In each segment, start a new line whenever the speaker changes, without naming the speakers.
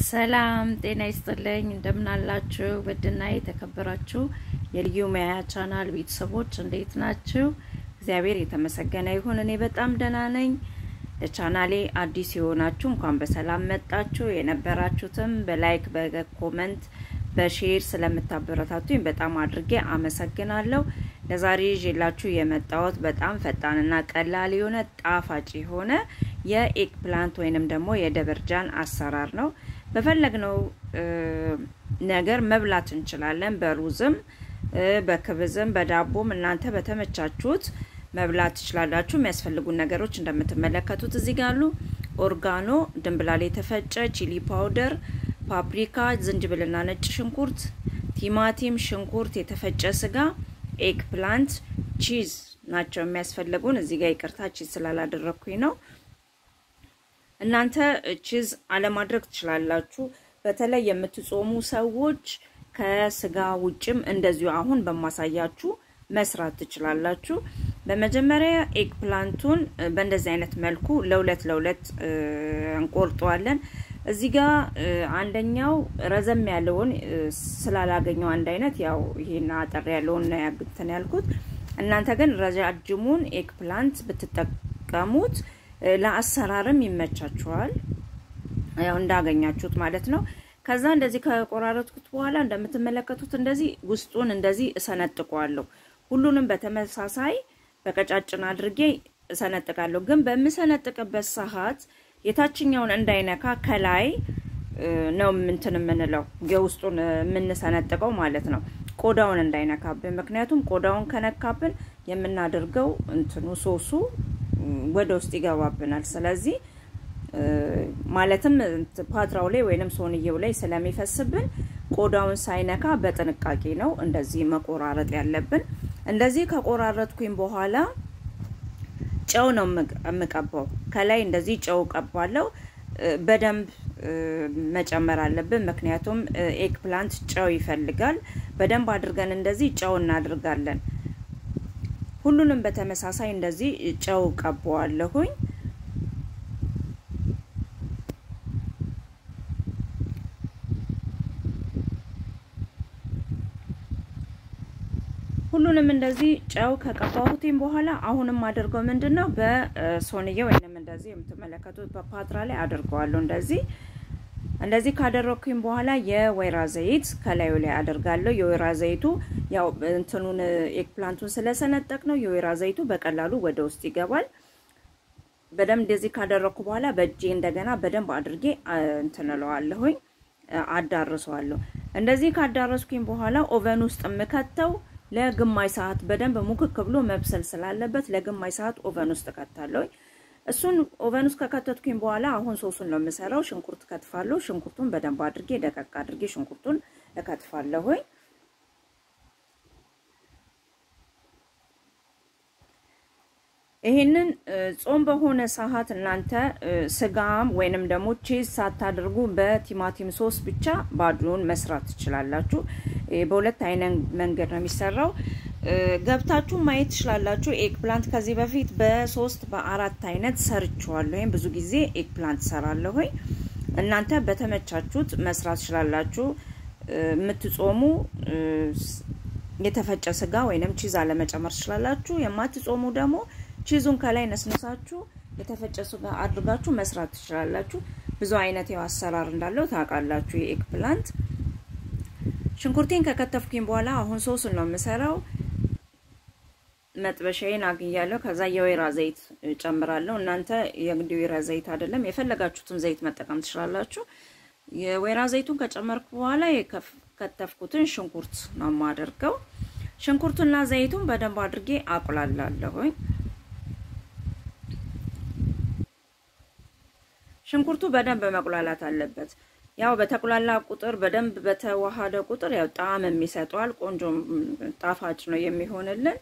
ሰላም ጤና ይስጥልኝ። እንደምናላችሁ ውድና የተከበራችሁ የልዩ ሙያ ቻናል ቤተሰቦች እንዴት ናችሁ? እግዚአብሔር የተመሰገነ ይሁን። እኔ በጣም ደህና ነኝ። ለቻናሌ አዲስ የሆናችሁ እንኳን በሰላም መጣችሁ። የነበራችሁትም በላይክ በኮመንት በሼር ስለምታበረታቱኝ በጣም አድርጌ አመሰግናለሁ። ለዛሬ ይዤላችሁ የመጣሁት በጣም ፈጣንና ቀላል የሆነ ጣፋጭ የሆነ የኤግ ፕላንት ወይንም ደግሞ የደበርጃን አሰራር ነው። በፈለግነው ነገር መብላት እንችላለን። በሩዝም፣ በክብዝም፣ በዳቦም እናንተ በተመቻችሁት መብላት ትችላላችሁ። የሚያስፈልጉን ነገሮች እንደምትመለከቱት እዚህ ጋር አሉ። ኦርጋኖ፣ ድንብላል የተፈጨ፣ ቺሊ ፓውደር፣ ፓፕሪካ፣ ዝንጅብልና ነጭ ሽንኩርት፣ ቲማቲም፣ ሽንኩርት፣ የተፈጨ ስጋ፣ ኤግ ፕላንት፣ ቺዝ ናቸው የሚያስፈልጉን። እዚህ ጋር ይቅርታ ቺዝ ስላላደረግኩኝ ነው። እናንተ ቺዝ አለማድረግ ትችላላችሁ። በተለይ የምትጾሙ ሰዎች ከስጋ ውጭም እንደዚሁ አሁን በማሳያችሁ መስራት ትችላላችሁ። በመጀመሪያ ኤግ ፕላንቱን በእንደዚህ አይነት መልኩ ለሁለት ለሁለት እንቆርጠዋለን። እዚህ ጋር አንደኛው ረዘም ያለውን ስላላገኘው አንድ አይነት ያው ይሄን አጠር ያለውን ነው ያግተን ያልኩት። እናንተ ግን ረጃጅሙን ኤግ ፕላንት ብትጠቀሙት ለአሰራርም ይመቻችኋል። ያው እንዳገኛችሁት ማለት ነው። ከዛ እንደዚህ ከቆራረጥኩት በኋላ እንደምትመለከቱት እንደዚህ ውስጡን እንደዚህ እሰነጥቀዋለሁ። ሁሉንም በተመሳሳይ በቀጫጭን አድርጌ እሰነጥቃለሁ። ግን በምሰነጥቅበት ሰዓት የታችኛውን እንዳይነካ ከላይ ነው እንትን የምንለው የውስጡን የምንሰነጥቀው ማለት ነው። ቆዳውን እንዳይነካብን። ምክንያቱም ቆዳውን ከነካብን የምናደርገው እንትኑ ሶሱ ወደ ውስጥ ይገባብናል። ስለዚህ ማለትም ፓትራው ላይ ወይንም ሶንየው ላይ ስለሚፈስብን ቆዳውን ሳይነካ በጥንቃቄ ነው እንደዚህ መቆራረጥ ያለብን። እንደዚህ ከቆራረጥኩኝ በኋላ ጨው ነው የምቀባው። ከላይ እንደዚህ ጨው ቀባለው። በደንብ መጨመር አለብን፣ ምክንያቱም ኤግ ፕላንት ጨው ይፈልጋል። በደንብ አድርገን እንደዚህ ጨው እናድርጋለን። ሁሉንም በተመሳሳይ እንደዚህ ጨው ቀባዋለሁኝ። ሁሉንም እንደዚህ ጨው ከቀባሁትም በኋላ አሁንም አድርገው ምንድን ነው በሶንዬ ወይንም እንደዚህ የምትመለከቱት በፓትራ ላይ አድርገዋለሁ። እንደዚህ እንደዚህ ካደረኩኝ በኋላ የወይራ ዘይት ከላዩ ላይ አደርጋለሁ። የወይራ ዘይቱ ያው እንትኑን ኤግ ፕላንቱን ስለሰነጠቅ ነው የወይራ ዘይቱ በቀላሉ ወደ ውስጥ ይገባል። በደንብ እንደዚህ ካደረኩ በኋላ በእጄ እንደገና በደንብ አድርጌ እንትንለዋለሁኝ፣ አዳርሰዋለሁ። እንደዚህ ካዳረስኩኝ በኋላ ኦቨን ውስጥ የምከተው ለግማሽ ሰዓት በደንብ ሙክክ ብሎ መብሰል ስላለበት ለግማሽ ሰዓት ኦቨን ውስጥ እከታለሁ። እሱን ኦቨን ውስጥ ከከተትኩኝ በኋላ አሁን ሶሱን ነው የምሰራው። ሽንኩርት ከትፋለሁ። ሽንኩርቱን በደንብ አድርጌ ደቀቅ አድርጌ ሽንኩርቱን እከትፋለሁኝ። ይሄንን ጾም በሆነ ሰዓት እናንተ ስጋም ወይንም ደግሞ ቺዝ ሳታደርጉ በቲማቲም ሶስ ብቻ ባዶን መስራት ትችላላችሁ። በሁለት አይነት መንገድ ነው የሚሰራው። ገብታችሁ ማየት ትችላላችሁ። ኤግ ፕላንት ከዚህ በፊት በሶስት በአራት አይነት ሰርችዋለሁ። ወይም ብዙ ጊዜ ኤግ ፕላንት ሰራለሁ። እናንተ በተመቻችሁት መስራት ትችላላችሁ። የምትጾሙ የተፈጨ ስጋ ወይንም ቺዝ አለመጨመር ትችላላችሁ። የማትጾሙ ደግሞ ቺዙን ከላይ ነስነሳችሁ የተፈጨ ስጋ አድርጋችሁ መስራት ትችላላችሁ። ብዙ አይነት ያው አሰራር እንዳለው ታውቃላችሁ። የኤግ ፕላንት ሽንኩርቴን ከከተፍኩኝ በኋላ አሁን ሶስን ነው የምሰራው። መጥበሻዬን አግያለሁ። ከዛ የወይራ ዘይት ጨምራለሁ። እናንተ የግድ የወይራ ዘይት አይደለም የፈለጋችሁትን ዘይት መጠቀም ትችላላችሁ። የወይራ ዘይቱን ከጨመርኩ በኋላ የከተፍኩትን ሽንኩርት ነው የማደርገው። ሽንኩርቱና ዘይቱን በደንብ አድርጌ አቁላላለሁኝ። ሽንኩርቱ በደንብ መቁላላት አለበት። ያው በተቁላላ ቁጥር በደንብ በተዋሃደ ቁጥር ያው ጣዕም የሚሰጠዋል። ቆንጆ ጣፋጭ ነው የሚሆንልን።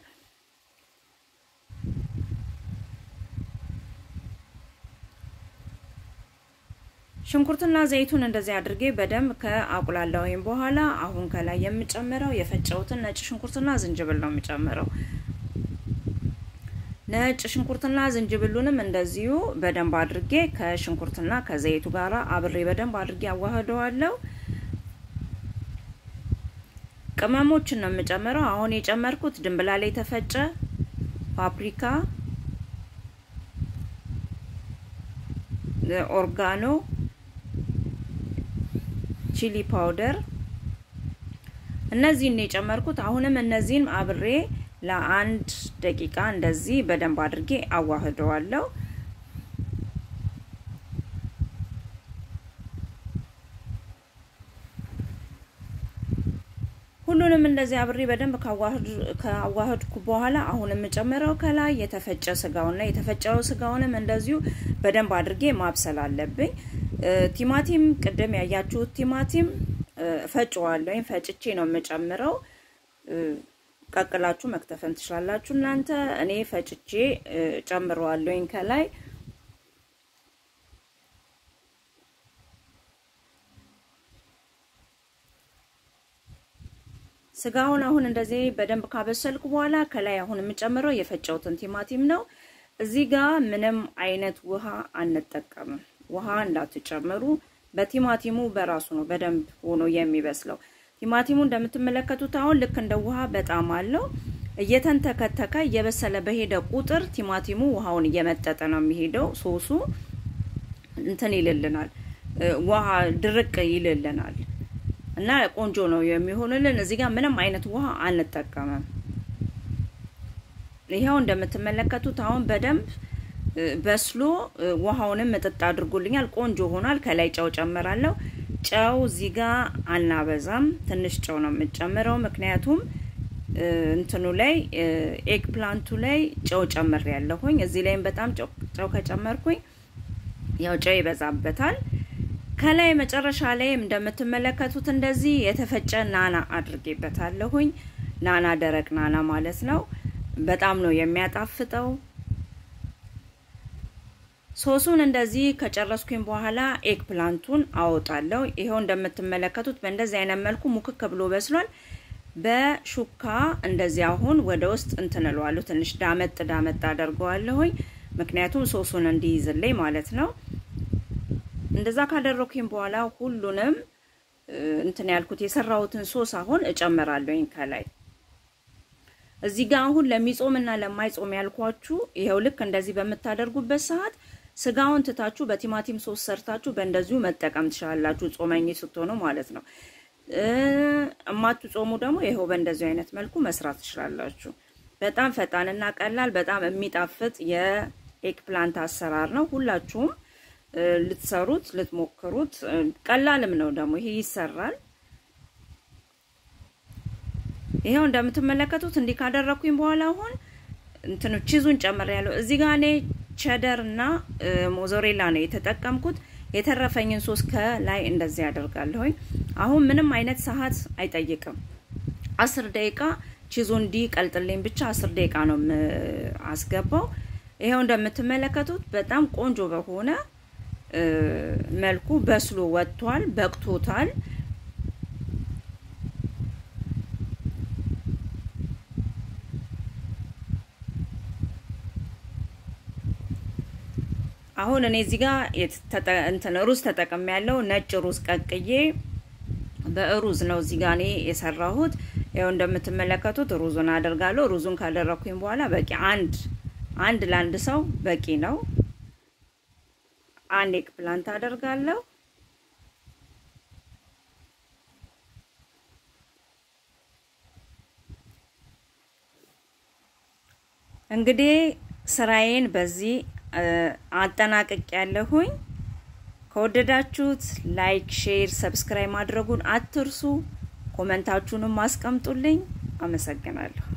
ሽንኩርትና ዘይቱን እንደዚህ አድርጌ በደንብ ከአቁላላሁኝ በኋላ አሁን ከላይ የምጨምረው የፈጨሁትን ነጭ ሽንኩርትና ዝንጅብል ነው የምጨምረው። ነጭ ሽንኩርትና ዝንጅብሉንም እንደዚሁ በደንብ አድርጌ ከሽንኩርትና ከዘይቱ ጋር አብሬ በደንብ አድርጌ አዋህደዋለሁ። ቅመሞችን ነው የምጨምረው። አሁን የጨመርኩት ድንብላል የተፈጨ ፓፕሪካ፣ ኦርጋኖ፣ ቺሊ ፓውደር እነዚህን ነው የጨመርኩት። አሁንም እነዚህን አብሬ ለአንድ ደቂቃ እንደዚህ በደንብ አድርጌ አዋህደዋለሁ። ሁሉንም እንደዚህ አብሬ በደንብ ካዋህድኩ በኋላ አሁን የምጨምረው ከላይ የተፈጨ ስጋውና የተፈጨው ስጋውንም እንደዚሁ በደንብ አድርጌ ማብሰል አለብኝ። ቲማቲም ቅድም ያያችሁት ቲማቲም ፈጭዋለሁ ወይም ፈጭቼ ነው የምጨምረው። ቀቅላችሁ መክተፈን ትችላላችሁ እናንተ። እኔ ፈጭቼ ጨምረዋለሁኝ ከላይ ስጋውን አሁን እንደዚህ በደንብ ካበሰልኩ በኋላ ከላይ አሁን የምጨምረው የፈጨውትን ቲማቲም ነው። እዚህ ጋር ምንም አይነት ውሃ አንጠቀምም። ውሃ እንዳትጨምሩ። በቲማቲሙ በራሱ ነው በደንብ ሆኖ የሚበስለው። ቲማቲሙ እንደምትመለከቱት አሁን ልክ እንደ ውሃ በጣም አለው። እየተንተከተከ እየበሰለ በሄደ ቁጥር ቲማቲሙ ውሃውን እየመጠጠ ነው የሚሄደው። ሶሱ እንትን ይልልናል፣ ውሃ ድርቅ ይልልናል እና ቆንጆ ነው የሚሆንልን። እዚህ ጋር ምንም አይነት ውሃ አንጠቀምም። ይኸው እንደምትመለከቱት አሁን በደንብ በስሎ ውሃውንም ምጥጥ አድርጎልኛል። ቆንጆ ሆኗል። ከላይ ጨው ጨምራለሁ። ጨው እዚህ ጋር አናበዛም፣ ትንሽ ጨው ነው የምጨምረው። ምክንያቱም እንትኑ ላይ ኤግ ፕላንቱ ላይ ጨው ጨምር ያለሁኝ። እዚህ ላይም በጣም ጨው ከጨመርኩኝ ያው ጨው ይበዛበታል። ከላይ መጨረሻ ላይ እንደምትመለከቱት እንደዚህ የተፈጨ ናና አድርጌበታለሁኝ። ናና ደረቅ ናና ማለት ነው። በጣም ነው የሚያጣፍጠው። ሶሱን እንደዚህ ከጨረስኩኝ በኋላ ኤግ ፕላንቱን አወጣለሁ። ይኸው እንደምትመለከቱት በእንደዚህ አይነት መልኩ ሙክክ ብሎ በስሏል። በሹካ እንደዚህ አሁን ወደ ውስጥ እንትን እለዋለሁ። ትንሽ ዳመጥ ዳመጥ አደርገዋለሁኝ፣ ምክንያቱም ሶሱን እንዲይዝልኝ ማለት ነው። እንደዛ ካደረኩኝ በኋላ ሁሉንም እንትን ያልኩት የሰራሁትን ሶስ አሁን እጨምራለሁኝ ከላይ እዚህ ጋር አሁን ለሚጾም እና ለማይጾም ያልኳችሁ ይኸው ልክ እንደዚህ በምታደርጉበት ሰዓት ስጋውን ትታችሁ በቲማቲም ሶስ ሰርታችሁ በእንደዚሁ መጠቀም ትችላላችሁ፣ ጾመኝ ስትሆኑ ማለት ነው። እማትጾሙ ደግሞ ይኸው በእንደዚሁ አይነት መልኩ መስራት ትችላላችሁ። በጣም ፈጣንና ቀላል በጣም የሚጣፍጥ የኤግ ፕላንት አሰራር ነው። ሁላችሁም ልትሰሩት ልትሞክሩት፣ ቀላልም ነው ደግሞ ይሄ ይሰራል። ይሄው እንደምትመለከቱት እንዲህ ካደረኩኝ በኋላ አሁን እንትኑ ቺዙን ጨምር ያለው እዚህ ጋር እኔ ቸደር እና ሞዞሬላ ነው የተጠቀምኩት። የተረፈኝን ሶስ ከላይ እንደዚህ አደርጋለሁኝ። አሁን ምንም አይነት ሰዓት አይጠይቅም። አስር ደቂቃ ቺዙ እንዲህ ቀልጥልኝ ብቻ አስር ደቂቃ ነው አስገባው። ይሄው እንደምትመለከቱት በጣም ቆንጆ በሆነ መልኩ በስሎ ወጥቷል፣ በቅቶታል። አሁን እኔ እዚህ ጋር እንትን ሩዝ ተጠቅሜ ያለው ነጭ ሩዝ ቀቅዬ በሩዝ ነው እዚህ ጋር እኔ የሰራሁት። ያው እንደምትመለከቱት ሩዙን አደርጋለሁ። ሩዙን ካደረኩኝ በኋላ በቂ አንድ አንድ ለአንድ ሰው በቂ ነው። አንድ ኤግ ፕላንት አደርጋለሁ። እንግዲህ ስራዬን በዚህ አጠናቅቅ ያለሁኝ። ከወደዳችሁት ላይክ፣ ሼር፣ ሰብስክራይብ ማድረጉን አትርሱ። ኮመንታችሁንም አስቀምጡልኝ። አመሰግናለሁ።